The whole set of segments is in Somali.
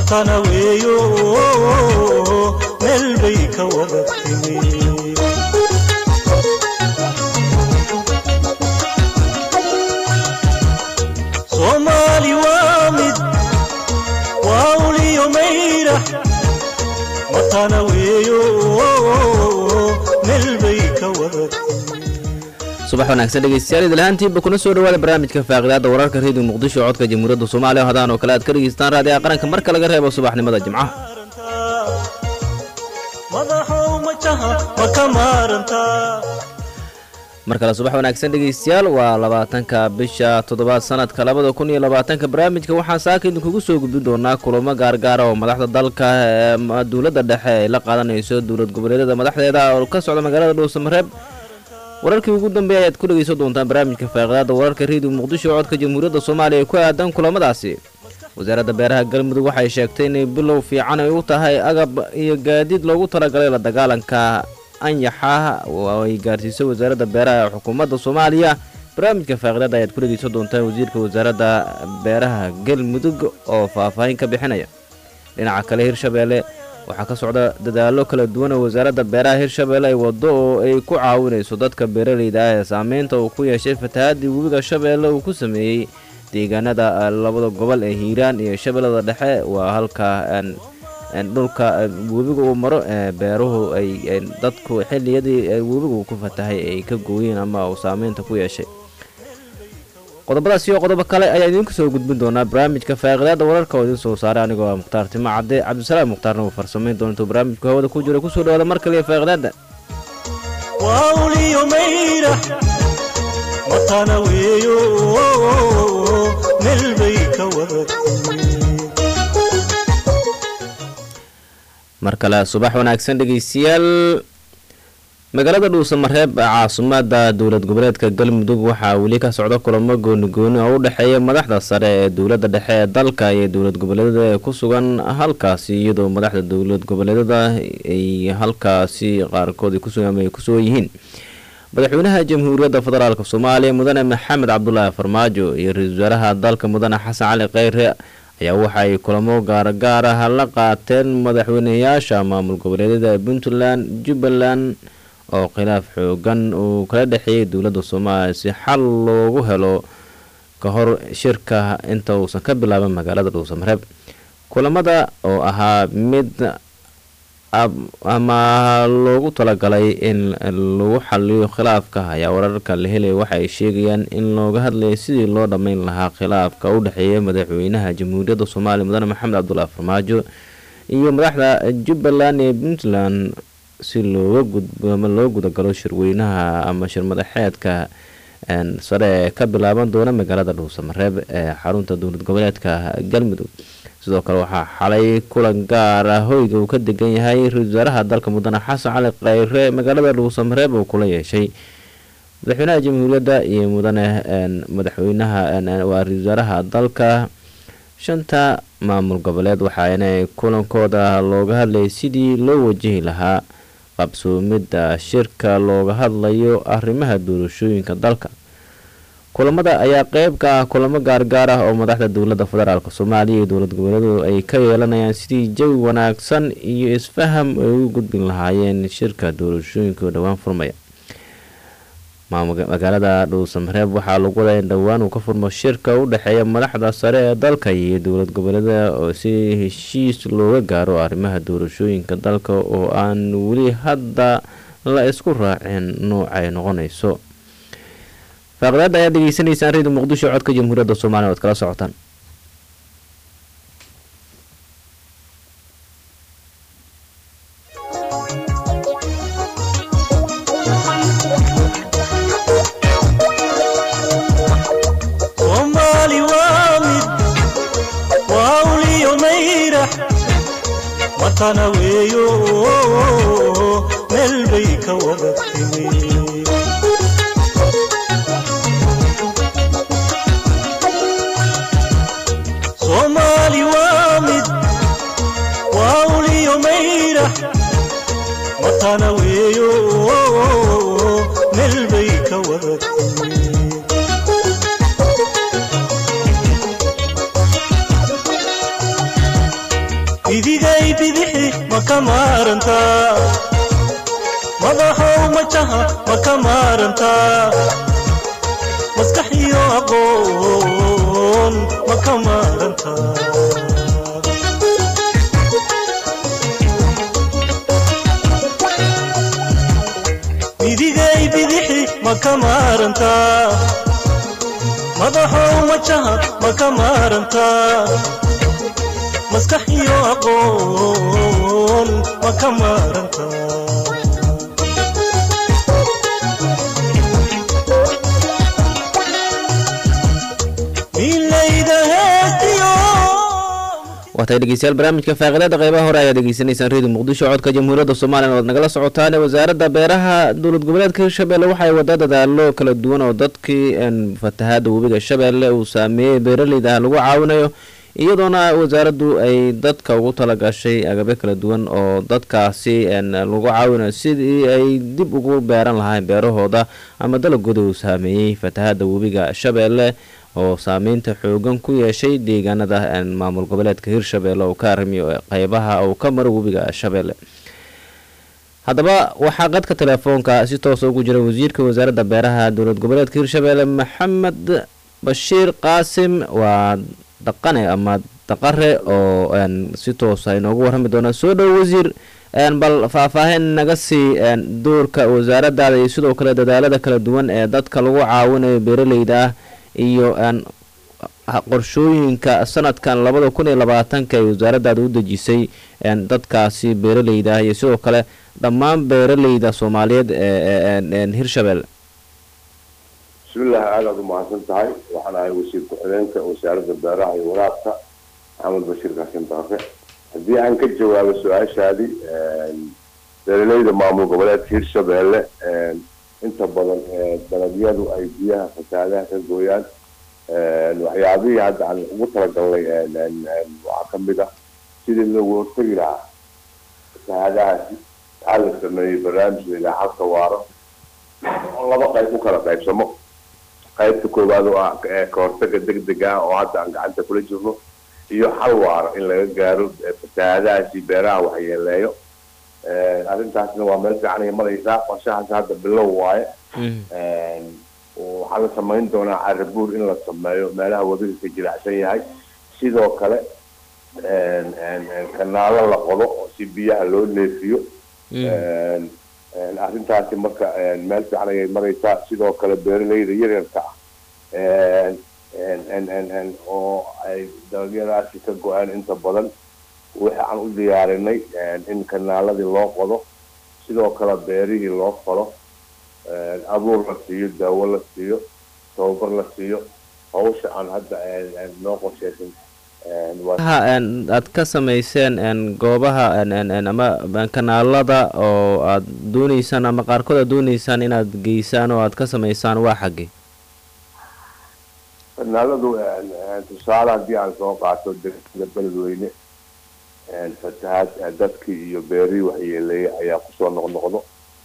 matana weeyo meel bay ka wada timi soomaali waa mid waa uliyo mayra matana weeyo meel bay ka wada subax wanaagsan dhegeystayaal idilhaantiinba kuna soo dhawaada barnaamijka faaqidaada wararka reediyo muqdisho codka jamhuuriyadda soomaaliya hadaan oo kale aad ka dhegeystaan raadiyaha qaranka marka laga reebo subaxnimada jimcaha madaxow majaha ma ka maarantaa mar kale subax wanaagsan dhegeystayaal waa labaatanka bisha toddobaad sanadka labada kun iyo labaatanka barnaamijka waxaan saaka idinkugu soo gudbin doonaa kulamo gaargaara oo madaxda dalka ee dowladda dhexe ay la qaadanayso dowlad goboleedyada madaxdeeda oo ka socda magaalada dhuusamareeb wararkii ugu dambeeya ayaad ku dhegeysan doontaan barnaamijka faaqidaada wararka reediyo muqdisho codka jamhuuriyadda soomaaliya ee ku aadan kulamadaasi wasaaradda beeraha galmudug waxay sheegtay inay bilow fiican ay u tahay agab iyo gaadiid loogu talagalay la dagaalanka anyaxa oo ay gaarsiisay wasaaradda beeraha ee xukuumadda soomaaliya barnaamijka faaqidaada ayaad ku dhegeysan doontaan wasiirka wasaaradda beeraha galmudug oo faahfaahin ka bixinaya dhinaca kale hirshabeelle waxaa ka socda dadaallo kala duwan oo wasaaradda beeraha hirshabeelle ay waddo oo ay ku caawinayso dadka beeraleyda ah ee saameynta uu ku yeeshay fatahaadii webiga shabeelle uu ku sameeyey deegaanada labada gobol ee hiiraan iyo shabeellada dhexe waa halka dhulka webiga uu maro ee beeruhu ay dadku xilliyadii webigu ku fatahay ay ka gooyeen ama uu saameynta ku yeeshay qodobadaas iyo qodobo kale ayaa idinku soo gudbin doonaa barnaamijka faaqidaada wararka oo idin soo saaray anigoo ah mukhtaar timo cadde cabdisalaam mukhtaarna uu farsamayn doona intuu barnaamijku hawada ku jira kusoo dhawaada mar kaliya faaqidaada waa uliyo mayra matana weeyo meel bay ka wada timi mar kale subax wanaagsan dhegeystayaal magaalada dhuusamareeb caasimadda dowlad goboleedka galmudug waxaa weli ka socda kulamo gooni-gooni oo u dhexeeya madaxda sare ee dowladda dhexe ee dalka iyo dowlad goboleedyada ee ku sugan halkaasi iyadoo madaxda dowlad goboleedyada ay halkaasi qaarkood ay kusugan ama ay ku sugan yihiin madaxweynaha jamhuuriyadda federaalk soomaaliya mudane maxamed cabdulaahi farmaajo iyo ra-iisul wasaaraha dalka mudane xasan cali kheyre ayaa waxa ay kulamo gaargaar ah la qaateen madaxweyneyaasha maamul goboleedyada puntland jubbaland oo khilaaf xoogan uu kala dhexeeyay dowladda soomaaliya si xal loogu helo ka hor shirka inta uusan ka bilaaban magaalada dhuusamareeb kulamada oo ahaa mid ama loogu talagalay in lagu xaliyo khilaafka ayaa wararka la helaya waxa ay sheegayaan in looga hadlayo sidii loo dhammayn lahaa khilaafka u dhexeeya madaxweynaha jamhuuriyadda soomaaliya mudane maxamed cabdulaahi farmaajo iyo madaxda jubbaland ee puntland si looga gudbo ama loo gudagalo shirweynaha ama shirmadaxeedka sare ee ka bilaaban doona magaalada dhuusamareeb ee xarunta dowlad goboleedka galmudug sidoo kale waxaa xalay kulan gaar ah hoyga uu ka degan yahay ra-isul wasaaraha dalka mudane xasan cali kheyre magaalada dhuusamareeb uu kula yeeshay madaxweynaha jamhuuriyadda iyo mudane madaxweynaha waa ra-isul wasaaraha dalka shanta maamul goboleed waxaana kulankooda looga hadlayay sidii loo wajihi lahaa qabsoomidda shirka looga hadlayo arrimaha doorashooyinka dalka kulamada ayaa qeyb ka ah kulamo gaargaar ah oo madaxda dowladda federaalk soomaaliya iyo dowlad goboleedu ay ka yeelanayaan sidii jawi wanaagsan iyo isfaham ay ugu gudbin lahaayeen shirka doorashooyinka oo dhowaan furmaya magaalada dhuusamareeb waxaa lagu wadaa in dhowaan uu ka furmo shirka u dhexeeya madaxda sare ee dalka iyo dowlad goboleeda oo si heshiis looga gaaro arrimaha doorashooyinka dalka oo aan weli hadda la isku raacin noocay noqonayso faaqidaada ayaad degeysanaysaan redio muqdisho codka jamhuuriyadda soomaliya oad kala socotaan soomaali waa mid waa uliyo mayra matana weeyo meel bay ka wada timi soomaali waa mid waa uliyo mayra matana weeyo meel bay ka wada timi ka maarantaa madaxow majaha ma ka maarantaa maskax iyo aqoon ma ka maarantaa midigay bidixi ma ka maarantaa madaxow majaha ma ka maarantaa maskax iyo aqoon ma ka maarantaa milayda heestiyo waatay dhegeystayaal barnaamijka faaqiidada qeybaha hore ayaad degeysanaysaan redio muqdisho codka jamhuuriyadda soomaaliya oad nagala socotaan wasaaradda beeraha dowlad goboleedka hirshabelle waxay wada dadaalo kala duwan oo dadkii fatahaada webiga shabeelle uu saameeyey beeraleyda ah lagu caawinayo iyadoona wasaaraddu ay dadka ugu talagashay agabyo kala duwan oo dadkaasi lagu caawinayo sidii ay dib ugu beeran lahayn beerahooda ama dalagooda uu saameeyey fatahaada webiga shabeelle oo saameynta xoogan ku yeeshay deegaanada maamul goboleedka hirshabelle oo ka arrimiyo qeybaha uu ka maro webiga shabeelle haddaba waxaa qadka telefoonka si toosa ugu jira wasiirka wasaaradda beeraha dowlad goboleedka hirshabelle maxamed bashiir qaasim waa dhaqane ama daqare oo si toosa inoogu warrami doonaa soo dhowo wasiir bal faahfaahin naga sii doorka wasaaradaada iyo sidoo kale dadaalada kala duwan ee dadka lagu caawinayo beeraleyda ah iyo qorshooyinka sanadkan labada kun iyo labaatanka ee wasaaradaada u dejisay dadkaasi beeraleyda ah iyo sidoo kale dhammaan beeraleyda soomaaliyeed ee hirshabelle bismillahi aadaad u mahadsan tahay waxaan ahay wasiir ku-xigeenka wasaaradda beeraha iyo waraabka maxamed bashiir kaasin daafe haddii aan ka jawaabo su-aashaadii beeraleyda maamul goboleedka hirshabelle inta badan dalagyadu ay biyaha fasaadaha ka gooyaan waxyaabihii hadda aan ugu talagalnay waxaa kamid ah sidii loogu hortegi lahaa fasaadahaasi waxaa la sameeyey barnaamij layihaha halka waaro oo laba qayb u kala qaybsamo qaybta koowaad oo ah ka hortaga degdega ah oo hadda aan gacanta kula jirno iyo hal waaro in laga gaaro fasaadahaasi beeraha waxyeeleeyo arrintaasna waa meel fiican ay maraysaa qorshahaas hadda bilow waaye waxaa la samayn doonaa carabuur in la sameeyo meelaha webiga ka jiracsan yahay sidoo kale kanaalo la qodo si biyaha loo neefiyo arrintaasi marka meel fiican ayay maraysaa sidoo kale beeraleyda yaryarka ah oo ay dalagyadaasi ka go-aan inta badan waxa aan u diyaarinay in kanaaladii loo qodo sidoo kale beerihii loo falo abuur la siiyo daawo la siiyo tababar la siiyo hawsha aan hadda noo qorsheysan aad ka samayseen goobaha ama kanaalada oo aad dooneysaan ama qaarkood aad dooneysaan inaad geysaan oo aad ka samaysaan waa xaggee kanaaladu tusaale haddii aan soo qaato degmada beledweyne fatahaad dadkii iyo beerihii waxyeeleeyay ayaa kusoo noqnoqdo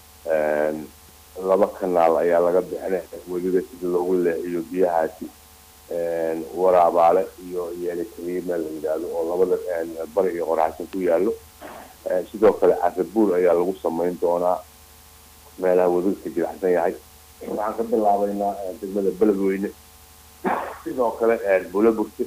laba kanaal ayaa laga bixinay weliba sida loogu leexiyo biyahaasi waraabaale iyo yeelitaniima la yidhaahdo oo labada bari iyo qoraxsan ku yaallo sidoo kale carabuur ayaa lagu samayn doonaa meelaha webiga ka jiracsan yahay waxaan ka bilaabaynaa degmada beledweyne sidoo kale buulaburte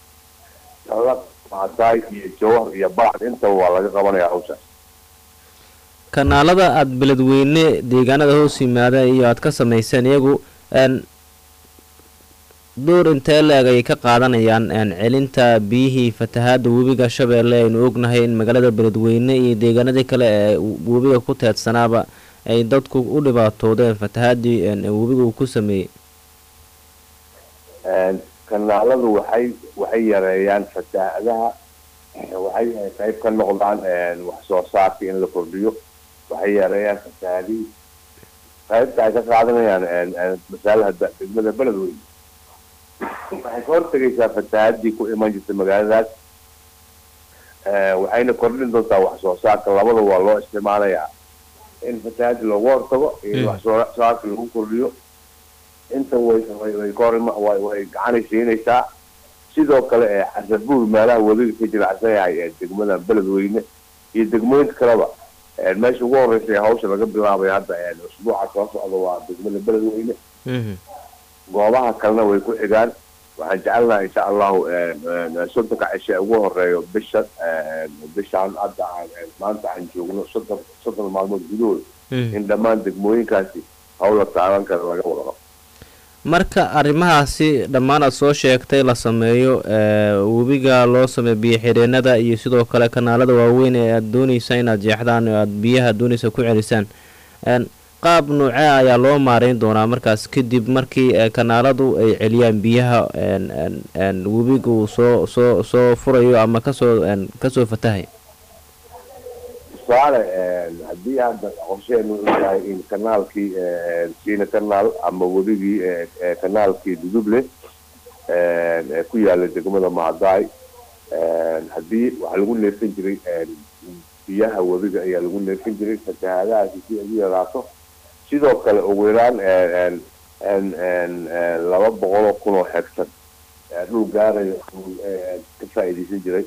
maadaay iyo jawhar iyo balcad intaba waa laga qabanaya hawshaas kanaalada aada beledweyne deegaanada hoos yimaada iyo aad ka samayseen iyagu door intee la-eg ayay ka qaadanayaan celinta biyihii fatahaada webiga shabeelle aynu ognahay in magaalada beledweyne iyo deegaanadii kale ee webiga ku teedsanaaba ay dadku u dhibaatoodeen fatahaadii webiga uu ku sameeyey kanaaladu waxay waxay yareeyaan fatahaadaha waxay qayb ka noqdaan wax soo saarka in la kordhiyo waxay yareeyaan fasahaadihii qaybta ay ka qaadanayaan masaalaha degmada beledweyne waxay ka hortegaysaa fatahaadii ku iman jirtay magaaladaas waxayna kordhin doontaa wax soo saarka labada waa loo isticmaalayaa in fatahaadii loogu hortago iyo wax soo saarka lagu kordhiyo inta way way ka hor way gacanay siinaysaa sidoo kale ee xasabuur meelaha webiga ka jiracsan yahay ee degmada beledweyne iyo degmooyinka kaleba meesha ugu horeysa ee hawsha laga bilaabay hadda usbuuca soo socda waa degmada beledweyne goobaha kalena way ku xigaan waxaan jecelnaha insha allahu soddonka cishe ugu horeeyo bisha bishaan hadda maanta aan joogno soddon soddon maalmood gudahooda in dhammaan degmooyinkaasi hawla taaban kale laga wadaqo marka arrimahaasi dhammaan aad soo sheegtay la sameeyo webiga loo sameeyo biyo xireenada iyo sidoo kale kanaalada waaweyn ee aada dooneysa inaad jeexdaan oo aada biyaha dooneysa ku celisaan qaab noocee ayaa loo maareyn doonaa markaas kadib markii kanaaladu ay celiyaan biyaha webiga uu soo soo soo furayo ama kasoo kasoo fatahay tusaale haddii hadda qorsheenu u yahay in kanaalkii siina kanaal ama webigii kanaalkii duduble ku yaala degmada mahadaay haddii waxaa lagu neefsan jiray biyaha webiga ayaa lagu neefsan jiray fatahaadahaasi si ay u yaraato sidoo kale ugu yaraan laba boqoloo kun oo hegtar dhul gaarayo ka faa'iidaysan jiray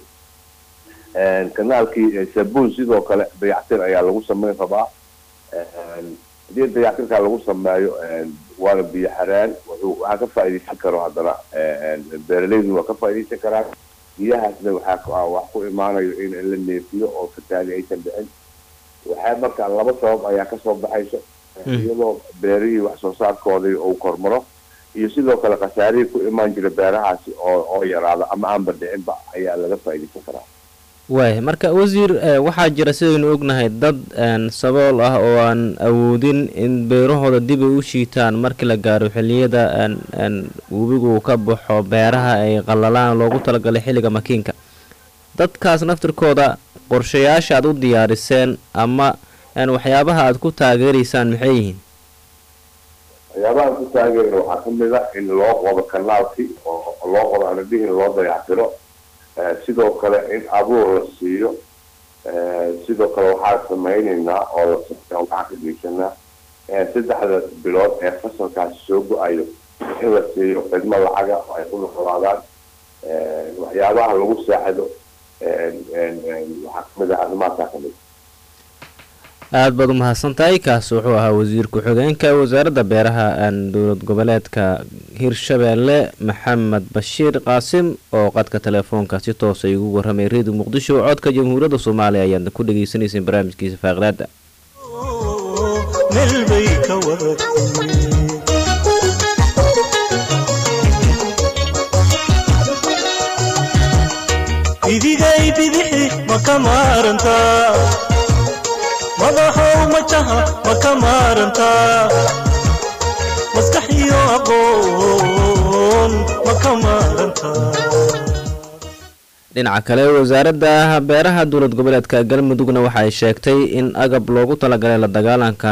kanaalkii sabuun sidoo kale dayactir ayaa lagu sameyn rabaa haddii dayactirkaa lagu sameeyo waana biyo xaraan waxaa ka faa'iidaysan karo haddana beeraleydu waa ka faa'iidaysan karaan biyahaasna waxaa wax ku imaanayo in la neefiyo oo fataali aysan dhicin waxaa marka laba sabab ayaa kasoo baxayso iyadoo beerihii wax soo saarkoodii uu kormaro iyo sidoo kale khasaarihii ku imaan jira beerahaasi oo oo yaraada ama aanba dhicinba ayaa laga faa'iidaysan karaa waay marka wasiir waxaa jira sidaynu ognahay dad sabool ah oo aan awoodin in beerahooda dib ay u shiitaan markii la gaaro xiliyada webigu ka baxo beeraha ay qallalaan loogu talagalay xilliga makiinka dadkaas naftirkooda qorshayaasha aad u diyaariseen ama waxyaabaha aad ku taageeraysaan maxay yihiin waxyaabaha aan ku taageerna waxaa kamid a in loo qodo kanaalkii oo loo qodo anadhihin loo dayactiro sidoo kale in abuur la siiyo sidoo kale waxaan samaynaynaa oo la waxaan ka geysanaa saddexda bilood ee fasalkaasi soo go-ayo in la siiyo khidmo lacaga oo ay ku noqolaadaan waxyaabaha lagu saaxido waxaa kamid ah arrimahaasaa kamid aada baad u mahadsan tahay kaas wuxuu ahaa wasiir ku-xigeenka wasaaradda beeraha dowlad goboleedka hirshabeelle maxamed bashiir qaasim oo qadka telefoonka si toosa igu warramay redio muqdisho codka jamhuuriyadda soomaaliya ayaadna ku dhagaysanayseen barnaamijkiisa faaqdaada meel bay ka wadatay idigay bidixi ma ka maarantaa madaxow majaha ma ka maarantaa maskax iyo aqoon ma ka maarantaa dhinaca kale wasaaradda beeraha dowlad goboleedka galmudugna waxa ay sheegtay in agab loogu talagalay la dagaalanka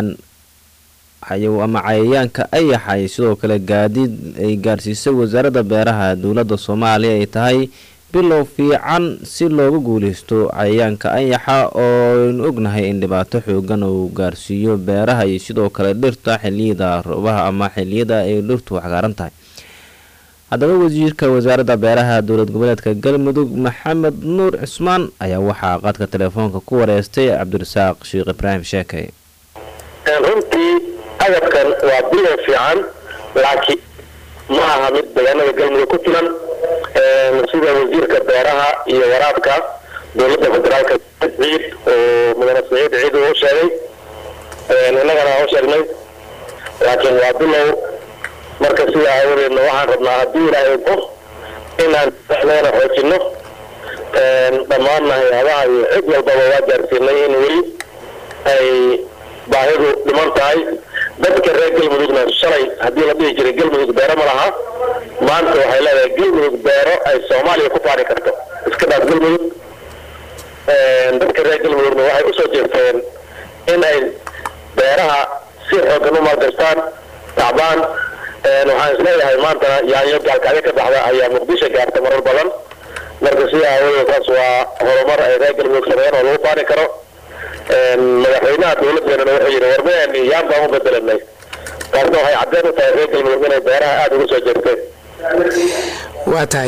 ama cayayaanka ayaxay sidoo kale gaadiid ay gaarsiisay wasaaradda beeraha dowladda soomaaliya ay tahay bilow fiican si looga guuleysto cayayaanka ayaxa oo aynu ognahay in dhibaato xoogan uu gaarsiiyo beeraha iyo sidoo kale dhirta xiliyada roobaha ama xiliyada ay dhirtu waxgaaran tahay haddaba wasiirka wasaaradda beeraha dowlad goboleedka galmudug maxamed nuur cismaan ayaa waxaa qadka telefoonka ku wareystay cabdirasaaq sheekh ibraahim sheekay runtii agabkan waa bilow fiican laakiin ma aha mid deegaanada galmudug ku filan sida wasiirka beeraha iyo waraabka dowladda federaalka ciid oo mudane saciid ciid uu sheegay innagana u sheegnay laakiin waa bilow marka sidaa aawadeedna waxaan rabnaa haddii ilaahay bo inaan leena xoojino dhammaanna hay-adaha iyo cid walbaba waa gaarsiinay in weli ay baahidu dhiman tahay dadka reer galmudugna shalay haddii la dhihi jiray galmudug beero ma laha maanta waxay leedahay galmudug beero ay soomaaliya ku faari karto iska dhaaf galmudug dadka reer galmudugna waxay usoo jeesteen in ay beeraha si xoogan u maalgashtaan tacbaan waxaan isleeyahay maantana yaanyo gaalkacyo ka baxda ayaa muqdisho gaarta marar badan marka sida aawadeed taas waa horumar ay reer galmudug sameeyeen oo lagu faani karo madaxweynaha dowladeenana wuxuu yidhi warmayani yaan baan u bedelanay taasna waxay caddeyn u tahay reer galmudug inay beeraha aada uga soo jeesteen waa tahay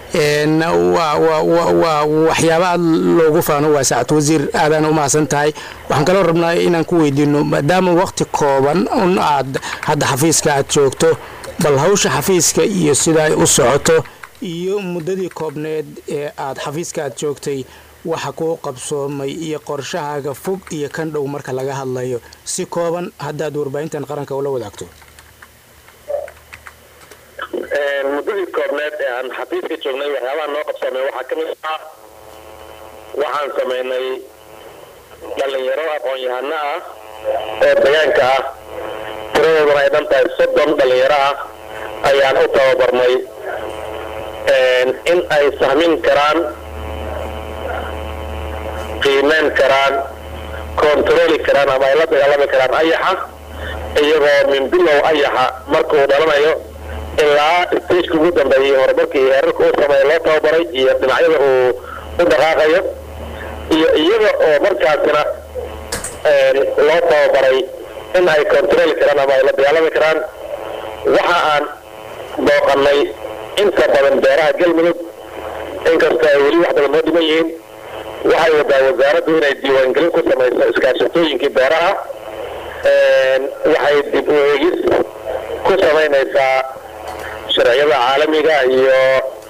een, waa waa- waa- waa waxyaaba aad loogu faano waa saacad wasiir aadaan u mahadsan tahay waxaan kaloo rabnaa inaan ku weydiino maadaama waqti kooban un aad hadda xafiiska aad joogto bal hawsha xafiiska iyo sida ay u socoto iyo muddadii koobneed ee aad xafiiska aad joogtay waxa kuu qabsoomay iyo qorshahaaga fog iyo kan dhow marka laga hadlayo si kooban haddaad warbaahintan qaranka ula wadaagto muddadii koobneed ee aan xafiiska joognay waxyaabaha noo qabsamay waxaa ka mid ah waxaan samaynay dhallinyaro aqoon-yahano ah oo deegaanka ah tiradooduna ay dhan tahay soddon dhallinyaro ah ayaan u tababarnay in ay sahmin karaan qiimeyn karaan kontarooli karaan ama ay la dagaalami karaan ayaxa iyagoo min bilow ayaxa markuu dhalanayo ilaa stageka ugu dambeeyay horumarkii heerarka uu sameeyo loo tababaray iyo dhinacyada uu u dhaqaaqayo iyo iyaga oo markaasina loo tababaray in ay kontarooli karaan ama ay la dagaalami karaan waxa aan booqanay inta badan beeraha galmudug inkastoo ay weli wax badan noo dhiman yihiin waxay wadaa wasaaraddu inay diiwaangelin ku samayso iskaashatooyinkii beeraha waxay dib u eegis ku samaynaysaa sharciyada caalamiga iyo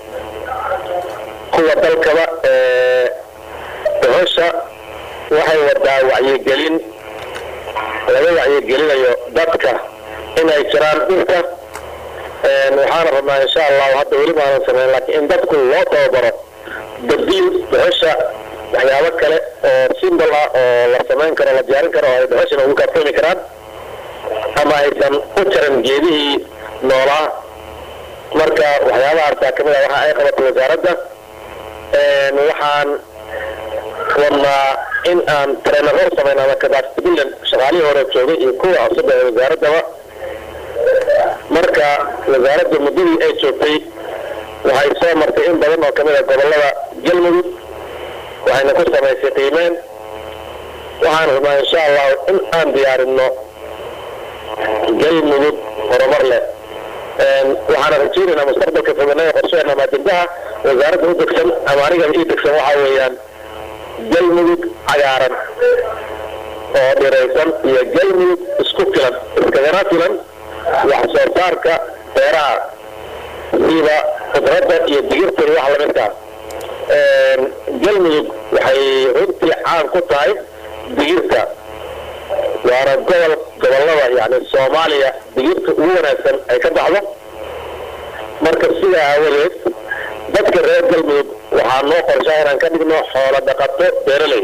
kuwa dalkaba ee dohosha waxay wadaa wacyigelin laga wacyigelinayo dadka inay jiraan dhulka waxaana rabnaa insha allahu hadda weli maanan samayn laakiin in dadku loo tababaro badiil dohosha waxyaabo kale oo simbol ah oo la samayn karo la diyaarin karo oo ay dohoshana ugu kaaftoomi karaan ama aysan u jaran geedihii noolaa marka waxyaabahaasa kamid a waxa ay qabatay wasaaradda waxaan rabnaa in aan treenaro samayn ama capacity building shaqaalihii hore joogay iyo kuwa cusub ee wasaaraddaba marka wasaaradda muddadii ay joogtay waxay soo martay in badan oo kamid a gobolada galmudug waxayna ku samaysay qiimeen waxaan rabnaa insha allahu in aan diyaarinno galmudug horumar leh waxaana rajaynaynaa mustaqbalka foganada qorsheena ama ajendaha wasaaradda u degsan ama anigaba ii degsan waxaa weeyaan galmudug cagaaran oo dhiraysan iyo galmudug isku filan iskagana filan wax soo saarka beeraha sida khudradda iyo digirta iyo wax lamidkaa galmudug waxay runtii caan ku tahay digirta waana gobol gobolada yani soomaaliya digirta ugu wanaagsan ay ka baxdo marka sidaa aawadeed dadka reer galmudug waxaa noo qorshaa inaan ka dhigno xoolo dhaqato beeraley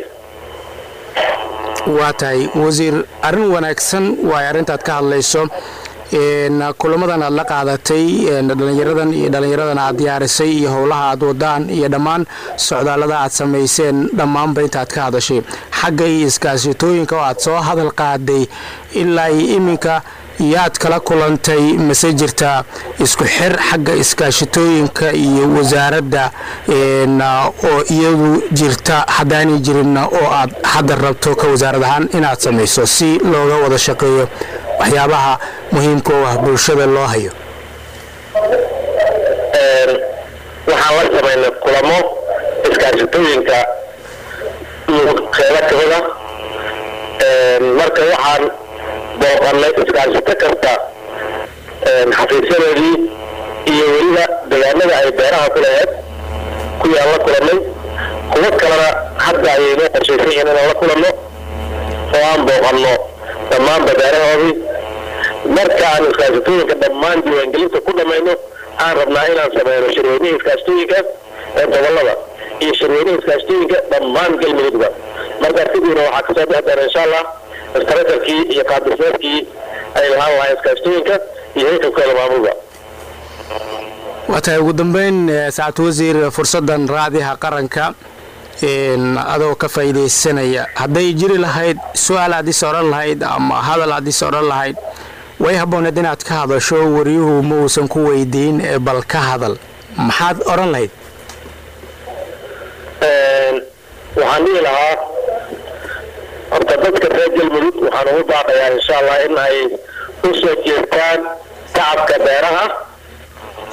waa tahay wasiir arrin wanaagsan waay arrintaad ka hadlayso kulamadan aad la qaadatay dhalinyaradan iyo dhallinyaradan aad diyaarisay iyo howlaha aad wadaan iyo dhammaan socdaallada aad samayseen dhammaanba intaad ka hadashay xagga iyo iskaasitooyinka oo aad soo hadal qaaday ilaa iyo iminka yaad kala kulantay mase jirta isku xir xagga iskaashitooyinka iyo wasaaradda oo iyadu jirta haddaanay jirinna oo aad hadda rabto ka wasaarad ahaan inaad samayso si looga wada shaqeeyo waxyaabaha muhiimka oo ah bulshada loo hayo waxaan la samaynay kulamo iskaashitooyinka qeybo kamida marka waxaan booqanay iskaashito kasta xafiisyadoodii iyo weliba deegaanada ay beeraha ku laheed kuyaan la kulanay kuwo kalena hadda ayay noo qorshaysan yihiin inaan la kulanno oo aan booqanno dhammaanba beerahoodii marka aan iskaashitooyinka dhammaan diiwaangelinta ku dhammayno aan rabnaa inaan sameyno shirweynihii iskaashitooyinka ee gobolada iyo shirweynihii iskaashitooyinka dhammaan galmudugba marka sidiina waxaa kasoo bixi doona insha allah istaratarkii iyo qaabdhismeedkii ay lahaan lahayn iskaashitooyinka iyo heykabkooda maamulba waa tahay ugu dambeyn sacad wasiir fursaddan raadiha qaranka adoo ka faa'iidaysanaya hadday jiri lahayd su-aal aad is odhan lahayd ama hadal aad is odhan lahayd way habbooneed inaad ka hadasho wariyuhu ma uusan ku weydiin bal ka hadal maxaad odhan lahayd waxaan dhihi lahaa horta dadka reer galmudug waxaan ugu baaqayaa insha allah in ay u soo jeestaan tacabka beeraha oo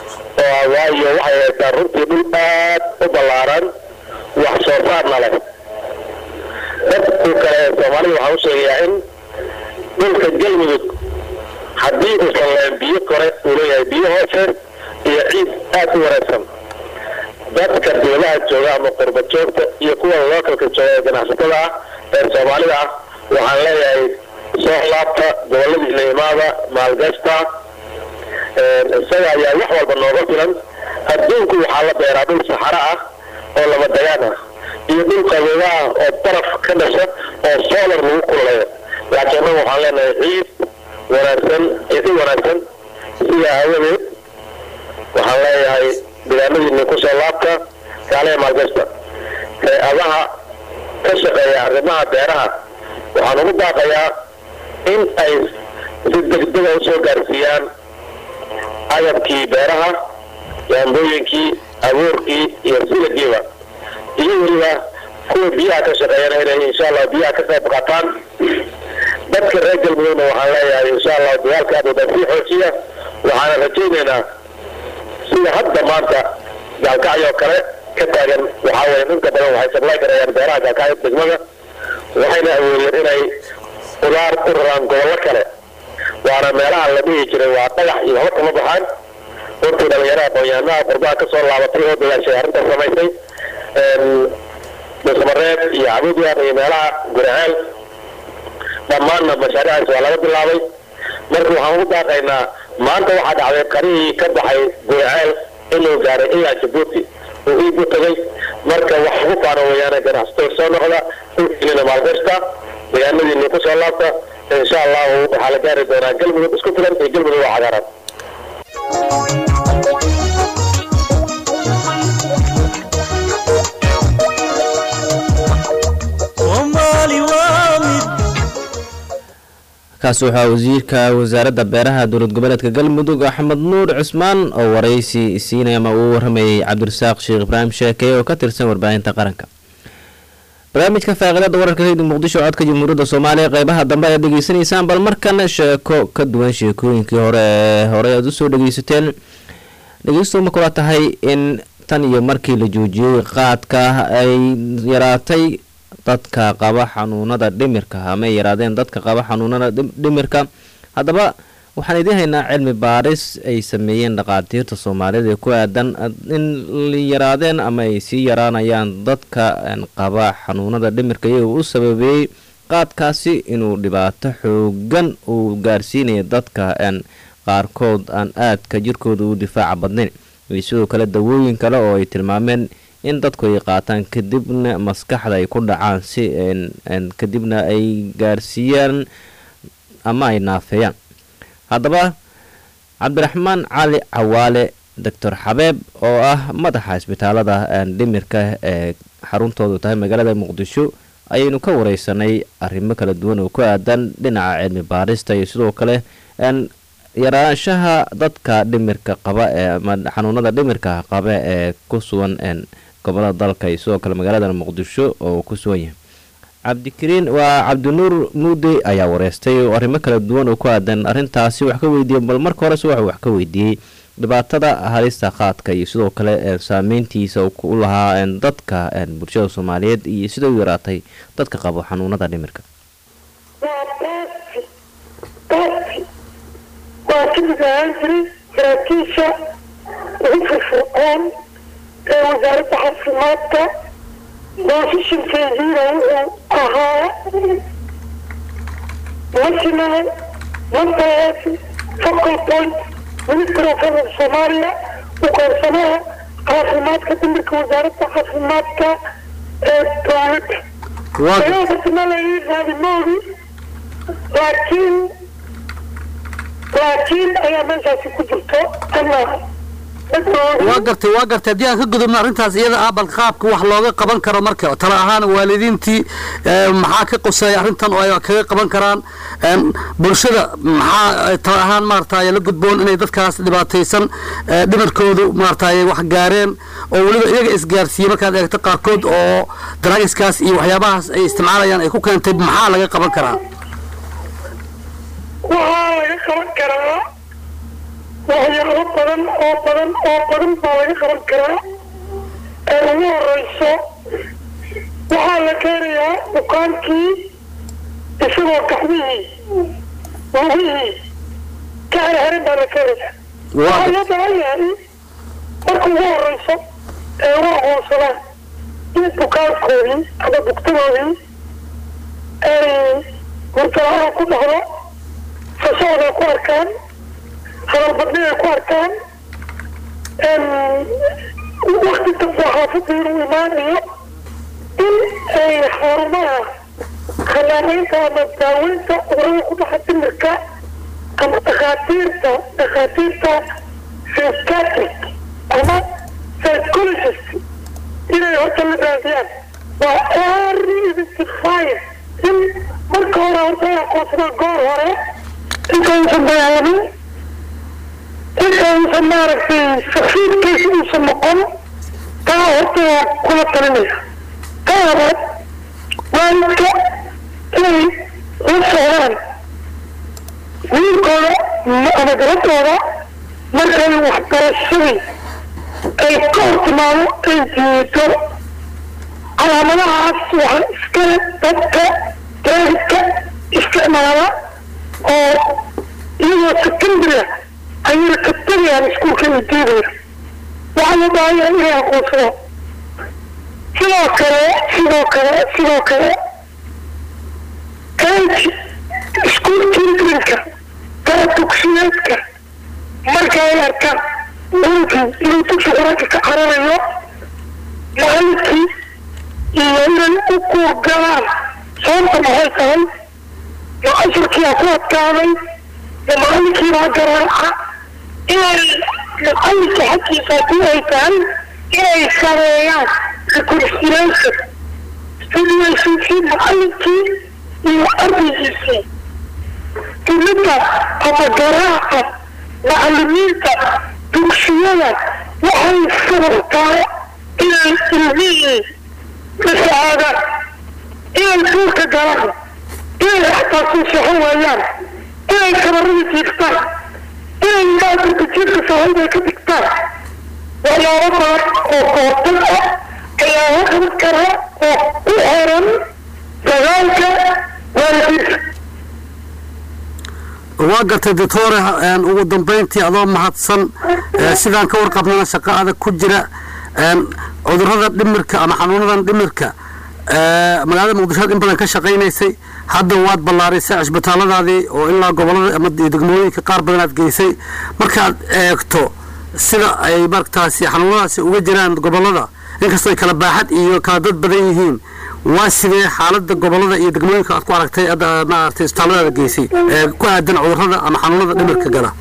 qabaa waayo waxay haystaan runtii dhul aad u ballaaran wax soo saarna leh dadku kale ee soomaalida waxaan u sheegayaa in dhulka galmudug haddii uusan lahayn biyo kore uu leeyahay biyo hoose iyo ciid aad u wareegsan dadka dowlaha jooga ama qurba joogta iyo kuwa lookalka jooga ee ganacsatada ah ee soomaalida ah waxaan leeyahay soo laabta goboladiina imaada maalgashta isaga ayaa wax walba nooga filan adduunku waxaa la beeraa dhul saxaro ah oo lama dagaan ah iyo dhul qabooba ah oo baraf ka dhasha oo solar lagu kululeeyo laakiin annagu waxaan leenahay ciid wanaagsan ciidi wanaagsan sidaa aawadeed waxaan leeyahay deegaanadiina kusoo laabta kaaleha maalgashta hay-adaha ka shaqeeya arrimaha beeraha waxaan ugu baaqayaa in ay si degdega usoo gaarsiiyaan agabkii beeraha yaambooyinkii abuurkii iyo silagiiba iyo weliba kuwa biyaha ka shaqeeyana inay insha allah biyaha ka qayb qaataan dadka reer galmudugna waxaan leeyahay insha allah dagaalka abuda sii xoojiya waxaana rajaynaynaa sida hadda maanta gaalkacyoo kale ka taagan waxaa weye inta badan waxay sablay karayaan beeraha gaalkacyo degmada waxayna awoodeen inay udaar u raraan gobollo kale waana meelaha la dhihi jiray waa dhagax iyo haba kama baxaan runtii dhalinyarada aqoon-yahanaha qurbaha ka soo laabatay oo dadaashay arrintaas samaysay dusmareed iyo cabuudiyaan iyo meelaha guraceel dhammaanna mashaariicaas waa laga bilaabay marka waxaan ugu daaqaynaa maanta waxaa dhacday qarihii ka baxay guraceel inuu gaaray ilaa jabuuti uu iigu tagay marka wax ugu faano weeyaane ganacsatada soo noqda dhulkiina maalgashta deegaanadiina ku soo laabta insha allahu waxaa la gaari doonaa galmudug isku filan iyo galmudug oo cagaaran soomaali waa mid kaasi waxaa wasiirka wasaaradda beeraha dowlad goboleedka galmudug axmed nuur cismaan oo waraysi siinay ama uu waramayay cabdirasaaq sheekh ibraahim sheekeye oo ka tirsan warbaahinta qaranka barnaamijka faaqiidada wararka redio muqdisho codka jamhuuriyadda soomaaliya qeybaha dambe ayaad dhegeysanaysaan bal markan sheeko ka duwan sheekooyinkii hore ee horey aad usoo dhegeysateen dhegeysto ma kula tahay in tan iyo markii la joojiyey qaadka ay yaraatay dadka qaba xanuunada dhimirka ama ay yaraadeen dadka qaba xanuunada dhim- dhimirka haddaba waxaan idiin haynaa cilmi baaris ay sameeyeen dhaqaatiirta soomaalida ee ku aadan in yaraadeen ama ay sii yaraanayaan dadka een, qaba xanuunada dhimirka iyagoo u sababeeyey qaadkaasi inuu dhibaato xoogan uu gaarsiinayo dadka een, qaarkood aan aadka jirkooda u difaaca badnayn iyo sidoo kale dawooyin kale oo ay tilmaameen in dadku ay qaataan kadibna maskaxda ay ku dhacaan si een- een kadibna ay gaarsiiyaan ama ay naafeeyaan haddaba cabdiraxmaan cali cawaale doctor xabeeb oo ah madaxa isbitaalada een, dhimirka ee xaruntoodu tahay magaalada muqdisho ayaynu ka wareysanay arrimo kala duwan oo ku aadan dhinaca cilmi baarista iyo sidoo kale een, yaraanshaha dadka dhimirka qaba ee ama xanuunada dhimirka qaba ee ku sugan een, gobolada dalka iyo sidoo kale magaalada muqdisho oo uu ku sugan yahay cabdikariin waa cabdinuur muude ayaa wareystay oo arrimo kala duwan oo ku aadan arrintaasi wax ka weydiiyey bal marka horese waxuu wax ka weydiiyey dhibaatada halista qaadka iyo sidoo kale ee saameyntiisa uu ku lahaa een, dadka een, bulshada soomaaliyeed iyo sida u yaraatay dadka qabo xanuunada dhimirka waa baasi baasi waa ka mid ahaan jiray saraakiisha ugu firfircoon ee wasaaradda caafimaadka boosishinkeediina wuxuu ahaa national mental health focal point ministry of health of Somalia u qaybsanaha caafimaadka dhimirka wasaaradda caafimaadka ee dowladda Ayadana la ii raadimoodu laakiin laakiin ayaa meeshaasi ku jirto ama waa gartay waa gartay haddii aan ka gudubno arrintaas iyada ah bal qaabka wax looga qaban karo marka tala ahaan waalidiintii ee, maxaa ka quseeya arrintan oo ay kaga qaban karaan een, bulshada maxaa tala ahaan maaragtay la gudboon inay dadkaas dhibaataysan ee, dhimarkoodu maaragtay wax gaareen oo weliba iyaga isgaarsiiye markaad eegto qaarkood oo daraagiskaas iyo waxyaabahaas ay isticmaalayaan ay ku keentay maxaa laga qaban karaa waxaa laga qaban karaa waxyaalo badan oo badan oo badan baa laga qaban karaa ee ugu horeyso waxaa la keenayaa bukaankii isagoo gacmihii lugihii ka herherin baa la keenayaa waxaa loo baahan yahay marka ugu horeyso ee ugu aqoonsadaan in bukaankoodii ama bugtadoodii ay hurtala-aan ku dhacdo fasahod ay ku arkaan hadalbadni ay ku arkaan wakti dambe xaafadda inuu imaanayo in ay xarumaha khanaanaynta ama daaweynta cudurada ku dhaxa dimirka ama dhakhaatiirta dhakhaatiirta psychiatric ama psychologist inay horta la raadiyaan waa early identifier in marka hore horta ay aqoonsadaan goor hore intaysan dagaalamin intaysan maaragtay safiidkiisa uusan noqon taa horta waa kula talinaya ta labaad waalidka inay la socdaan wiilkooda ama gabadhooda markay waxbarashadii ay ka hor timaado ay jiido calaamadahaas waxaa iskale dadka daadidka isticmaala oo iyagoo secondary ayay ka tegayaan iskuulka ay diidaya waxaa loo baahan yahay inay aqoonsadaan sidoo kale sidoo kale sidoo kale age iskuul childrenka kaa dugsiyeedka marka ay arkaan wiilkii inuu dugsi quraanka ka cararayo macalinkii iyo inay u kuurgalaan sababta maxay tahay ma casharkiiaa ku adkaaday ma macalinkiibaa garaaca inay macalinka xaggiisa haddii ay tahay inay sameeyaan reconciliation relationship macalinkii iyo ardaygiisii dimidda ama garaaca macalimiinta dugsiyada waxay sababtaa inay ilmihii masacaadaan inay duurka galaan inay xataa soo sexo waayaan inay kabarada jiiftaan inay maadurka jiifka sahayda ka dhigtaan waxyaabo badan oo koortan ah ayaa la qaban karaa oo ku xiran dagaalka waalidiinta waa gartay doctore ugu dambeyntii adoo mahadsan sidaan ka warqabnana shaqo adag ku jira cudurada dhimirka ama xanuunadan dhimirka magaalada muqdishood in badan ka shaqaynaysay hadda waad ballaarisay cisbitaalladaadii oo ilaa gobolada ama degmooyinka qaar badan aad geysay markaad eegto sida ay martaasi xanuunadaasi uga jiraan gobolada inkastoo ay kala baaxad iyo kala dad badan yihiin waa sidee xaalada gobolada iyo degmooyinka aad ku aragtay maaragtay isbitaalladaada geysay ee ku aadan cudurada ama xanuunada dhimirka gala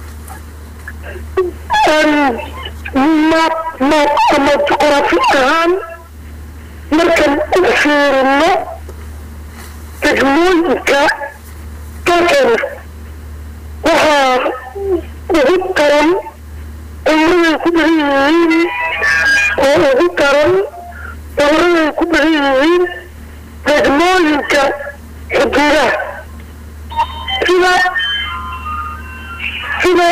maad maad ama juqraafi ahaan markaan u fiirino degmooyinka dalkeena waxaa ugu daran cuduraday ku badan yihiin oo ugu daran cuduraday ku badan yihiin degmooyinka xuduudaha sida sida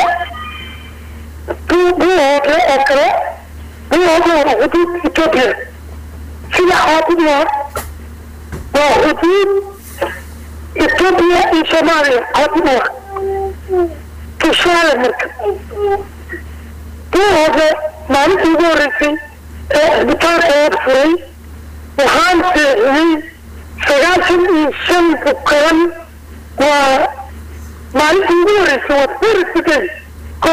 buuhoodle oo kale buuhoodle waa xuduud etoobiya sida caabudiya waa xuduud etoobiya iyo soomaaliya caabudiya tusaale marka buuhoodle maalintii ugu horreysay ee cisbitaalka eeg furay waxaan seexiyey sagaashan iyo shan bukaan waa maalintii ugu horreysay waa first day ko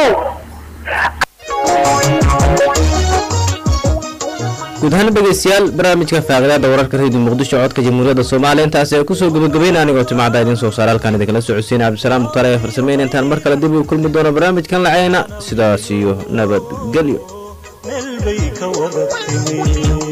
guud ahaan dhegeystayaal barnaamijka faaqadaada wararka radio muqdisho codka jamhuuriyadda soomaaliya intaasi ay kusoo gabagabeyn anigoo timacda idiin soo saara halkaan idinkala socodsiin cabdisalaam mutaale ee farsameyn intaan mar kale dib u kulmi doono barnaamijkan laceyna sidaas iyo nabadgelyo meel bay ka wada timi